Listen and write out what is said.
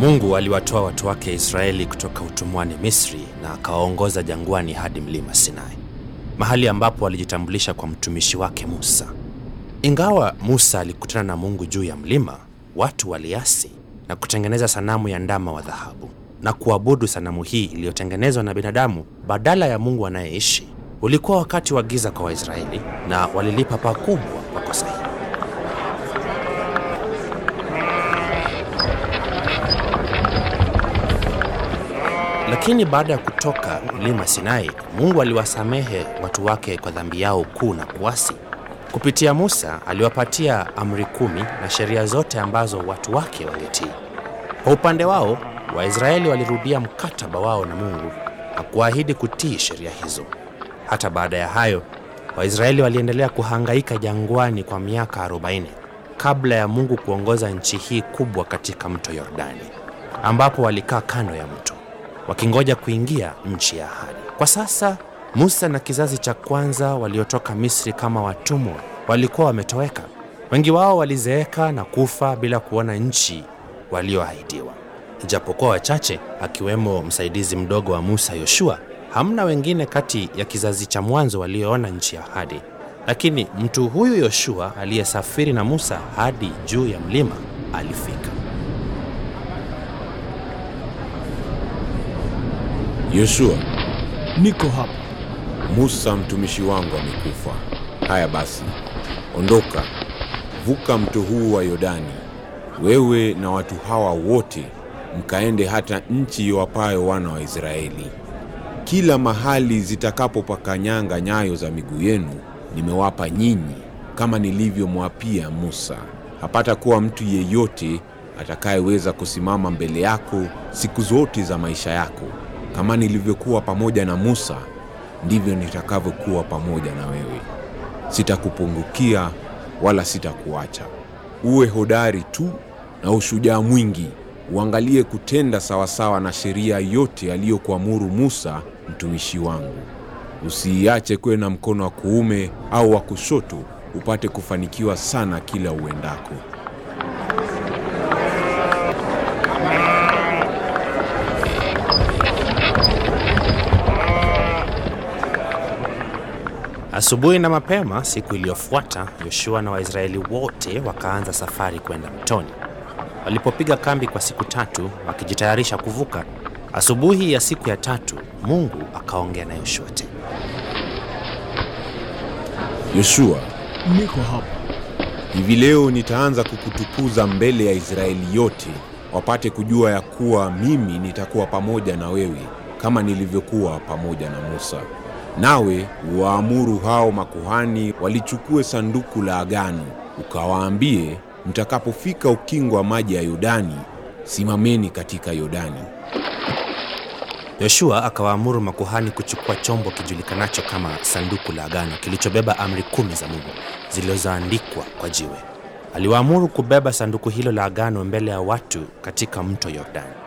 Mungu aliwatoa watu wake Israeli kutoka utumwani Misri na akawaongoza jangwani hadi mlima Sinai, mahali ambapo alijitambulisha kwa mtumishi wake Musa. Ingawa Musa alikutana na Mungu juu ya mlima, watu waliasi na kutengeneza sanamu ya ndama wa dhahabu na kuabudu sanamu hii iliyotengenezwa na binadamu badala ya Mungu anayeishi. Ulikuwa wakati wa giza kwa Waisraeli na walilipa pakubwa kwa kosa hili. Lakini baada ya kutoka mlima Sinai, Mungu aliwasamehe watu wake kwa dhambi yao kuu na kuasi. Kupitia Musa aliwapatia amri kumi na sheria zote ambazo watu wake wangetii. Kwa upande wao, Waisraeli walirudia mkataba wao na Mungu na kuahidi kutii sheria hizo. Hata baada ya hayo, Waisraeli waliendelea kuhangaika jangwani kwa miaka 40 kabla ya Mungu kuongoza nchi hii kubwa katika mto Yordani, ambapo walikaa kando ya mto wakingoja kuingia nchi ya ahadi. Kwa sasa Musa na kizazi cha kwanza waliotoka Misri kama watumwa walikuwa wametoweka. Wengi wao walizeeka na kufa bila kuona nchi walioahidiwa. Ijapokuwa wachache, akiwemo msaidizi mdogo wa Musa, Yoshua, hamna wengine kati ya kizazi cha mwanzo walioona nchi ya ahadi. Lakini mtu huyu Yoshua aliyesafiri na Musa hadi juu ya mlima alifika. Yoshua, Niko hapa. Musa mtumishi wangu amekufa. Haya basi, ondoka, vuka mto huu wa Yordani, wewe na watu hawa wote, mkaende hata nchi iwapayo wana wa Israeli. Kila mahali zitakapopakanyanga nyayo za miguu yenu nimewapa nyinyi, kama nilivyomwapia Musa. Hapata kuwa mtu yeyote atakayeweza kusimama mbele yako siku zote za maisha yako. Kama nilivyokuwa pamoja na Musa, ndivyo nitakavyokuwa pamoja na wewe. Sitakupungukia wala sitakuacha. Uwe hodari tu na ushujaa mwingi, uangalie kutenda sawasawa na sheria yote aliyokuamuru Musa mtumishi wangu. Usiiache kuwe na mkono wa kuume au wa kushoto, upate kufanikiwa sana kila uendako. Asubuhi na mapema siku iliyofuata, Yoshua na Waisraeli wote wakaanza safari kwenda mtoni. Walipopiga kambi kwa siku tatu wakijitayarisha kuvuka, asubuhi ya siku ya tatu Mungu akaongea na Yoshua tena. Yoshua, Niko hapa. hivi leo nitaanza kukutukuza mbele ya Israeli yote, wapate kujua ya kuwa mimi nitakuwa pamoja na wewe kama nilivyokuwa pamoja na Musa. Nawe uwaamuru hao makuhani walichukue sanduku la agano, ukawaambie, mtakapofika ukingo wa maji ya Yordani, simameni katika Yordani. Yoshua akawaamuru makuhani kuchukua chombo kijulikanacho kama sanduku la agano kilichobeba amri kumi za Mungu zilizoandikwa kwa jiwe. Aliwaamuru kubeba sanduku hilo la agano mbele ya watu katika mto Yordani.